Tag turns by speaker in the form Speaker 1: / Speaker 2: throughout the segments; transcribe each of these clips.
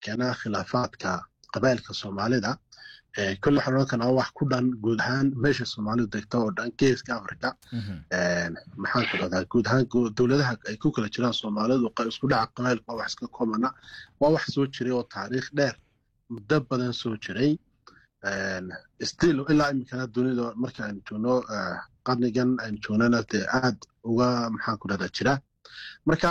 Speaker 1: keena khilaafaadka qabailka soomaalida kolle waxaan odhan karnaa wax ku dhan guud ahaan meesha soomaalidu degto oo dhan geeska africa maxaan ku dhahdaa guud ahaan dowladaha ay ku kala jiraan soomaalidu isku dhaca qabailka waa wax iska koomana waa wax soo jiray oo taariikh dheer muddo badan soo jiray still ilaa iminkana dunida marka aynu joogno qarnigan aynu joognana dee aad uga maxaan ku dhahdaa jira marka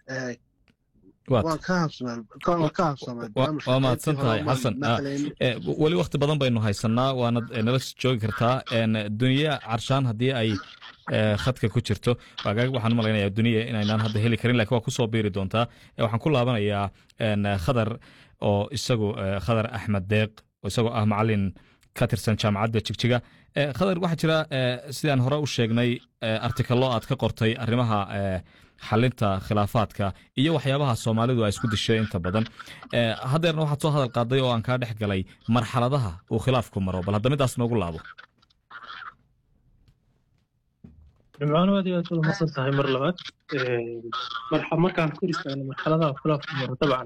Speaker 2: waa mahadsan tahay xasan weli wakti badan baynu haysanaa waanad nala joogi kartaa duniya carshaan haddii ay khadka ku jirto waxaan umalaynaya duniya inaynaan hadda heli karin lakin waa kusoo biiri doontaa waxaan ku laabanayaa khadar oo isagu khadar axmed deeq oo isagoo ah macalin ka tirsan jaamacadda jigjiga khadar waxaa jira sidaan hore u sheegnay artikalo aad ka qortay arrimaha xalinta khilaafaadka iyo waxyaabaha soomaalidu ay isku dishay inta badan haddeerna waxaad soo hadal qaaday oo aan kaa dhex galay marxaladaha uu khilaafku maro bal hadda midaas noogu laabo
Speaker 3: nimcaano aad iyo aad wada masan tahay mar labaad markaan kor istaagno marxaladaha khilaafku maro dabcan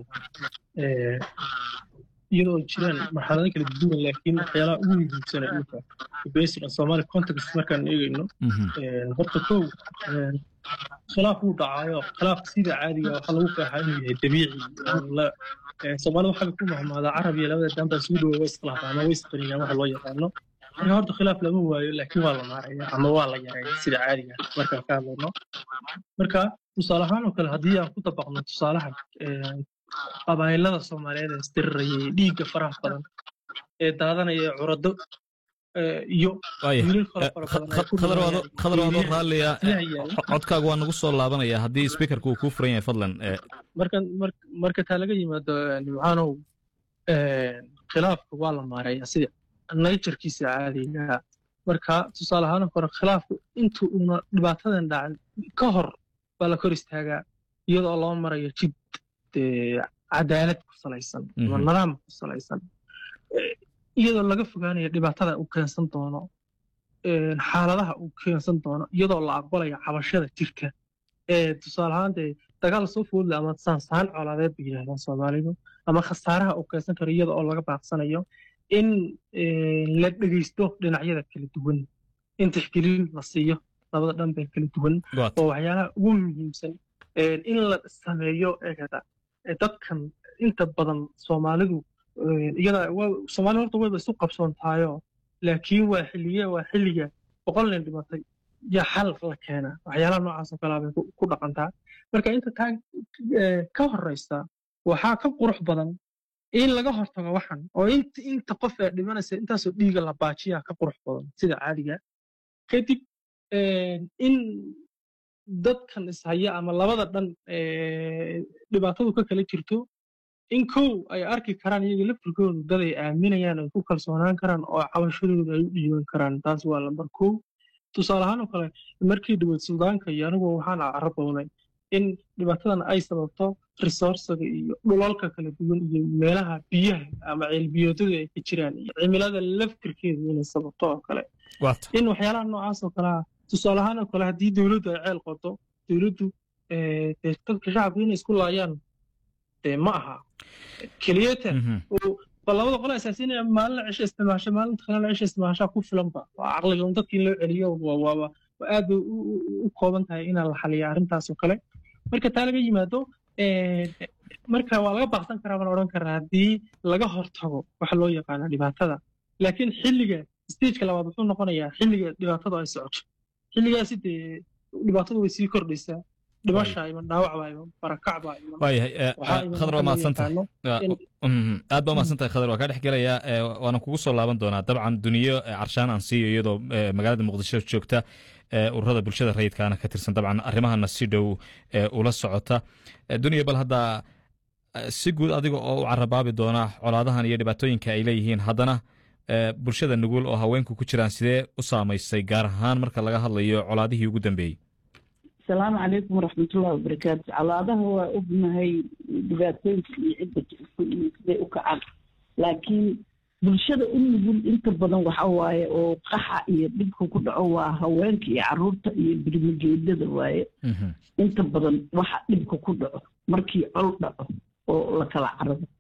Speaker 3: iyadoo jiraan marxalado kala duwan laakiin waxyaalaha ugu muhiimsana dhulka based on somali context markaan eegayno horta kow khilaaf wuu dhacaayo khilaafka sida caadiga waxaa lagu qeexaa inuu yahay dabiici soomaalida waxaa ku mahmaadaa carab iyo labada dambaa isugu dhowa way iskhilaafaa ama way isqaniyaan waxa loo yaqaano marka horta khilaaf lama waayo laakiin waa la maaraya ama waa la yareeya sida caadiga markaan ka hadlayno marka tusaale ahaan oo kale haddii aan ku dabaqno tusaalaha qabaayilada soomaaliyeed ee isdirirayay dhiigga faraha badan ee daadanaya curado iyo
Speaker 2: khadar waadoo raalliya codkaaga waa nagu soo laabanaya haddii speakerka uu kuu furan yahay fadlan
Speaker 3: marka taa laga yimaado nimcaanow khilaafka waa la maaraya sida naturkiisa caadiga marka tusaale ahaan hore khilaafku inta uuna dhibaatadan dhacin ka hor baa la kor istaagaa iyadoo loo marayo jid cadaalad ku salaysan ama nidaam ku salaysan iyadoo laga fogaanayo dhibaatada uu keensan doono xaaladaha uu keensan doono iyadoo la aqbalayo cabashada jirka tusaale ahaan dee dagaal soo foodle ama saansaan colaadeed bay yidhahdaan soomaalidu ama khasaaraha uu keensan karo iyada oo laga baaqsanayo in la dhegeysto dhinacyada kala duwan in tixgelin la siiyo labada dhanbee kala duwan oo waxyaalaha ugu muhiimsan in la sameeyo eegada dadkan inta badan soomaalidu iyada soomaalida horta wayba isu qabsoontaayo laakiin waa xilliye waa xilliga boqol nin dhimatay yaa xal la keena waxyaalaha noocaas oo kalea bay ku dhaqantaa marka inta taa ka horeysa waxaa ka qurux badan in laga hortago waxan oo inta inta qof ee dhimanaysa intaasoo dhiiga la baajiyaa ka qurux badan sida caadiga kadib in dadkan ishaya ama labada dhan dhibaatadu ka kala jirto in kow ay arki karaan iyaga laftirkoodu dad ay aaminayaan ay ku kalsoonaan karaan oo cabashadooda ay u dhiiban karaan taas waa lambar kow tusaale ahaan oo kale markii dhaweyd suudaanka iyo anigu waxaan carabownay in dhibaatadan ay sababto resourcega iyo dhulalka kala duwan iyo meelaha biyaha ama ceelbiyoodada ay ka jiraan iyo cimilada laftirkeedu inay sababto oo kale in waxyaalaha noocaas oo kalea tusaale ahaan oo kale haddii dowladdu ay ceel qodo dowladdu dadka shacabka inay isku laayaan dee ma aha keliyata labada qole asaasiinaya maalin cisho isticmaasha maalinta kalena cisho isticmaashaa ku filanba waa caqliga un dadka in loo celiyo waaba aad bay u kooban tahay inaan la xaliya arrintaas oo kale marka taa laga yimaado marka waa laga baaqsan karaa baan odhan karaa haddii laga hortago waxa loo yaqaana dhibaatada laakiin xilliga stageka labaad wuxuu noqonayaa xilliga dhibaatadu ay socoto xilligaasi dee dhibaatadu way sii kordhaysaa dhimasha iman dhaawacbaa iman barakacbaa iman
Speaker 2: waayahay khadar waa mahadsantahay aad baa mahadsantahay khadar waa kaa dhex gelayaa waana kugu soo laaban doonaa dabcan duniyo carshaan aan siiyo iyadoo magaalada muqdisho joogta ururada bulshada rayidkaana ka tirsan dabcan arrimahana si dhow ula socota duniya bal hadda si guud adiga oo u carabaabi doona colaadahan iyo dhibaatooyinka ay leeyihiin haddana bulshada nugul oo haweenku ku jiraan sidee u saamaysay gaar ahaan marka laga hadlayo colaadihii ugu dambeeyey
Speaker 4: asalaamu calaykum waraxmatullahi wabarakaatu colaadaha waa ognahay dhibaatooyinka iyo cidda jirto iyo siday u kacaan laakiin bulshada u nugul inta badan waxa waaye oo qaxa iyo dhibka ku dhaco waa haweenka iyo caruurta iyo birmigeedada waaye inta badan waxa dhibka ku dhaco markii col dhaco oo la kala carabo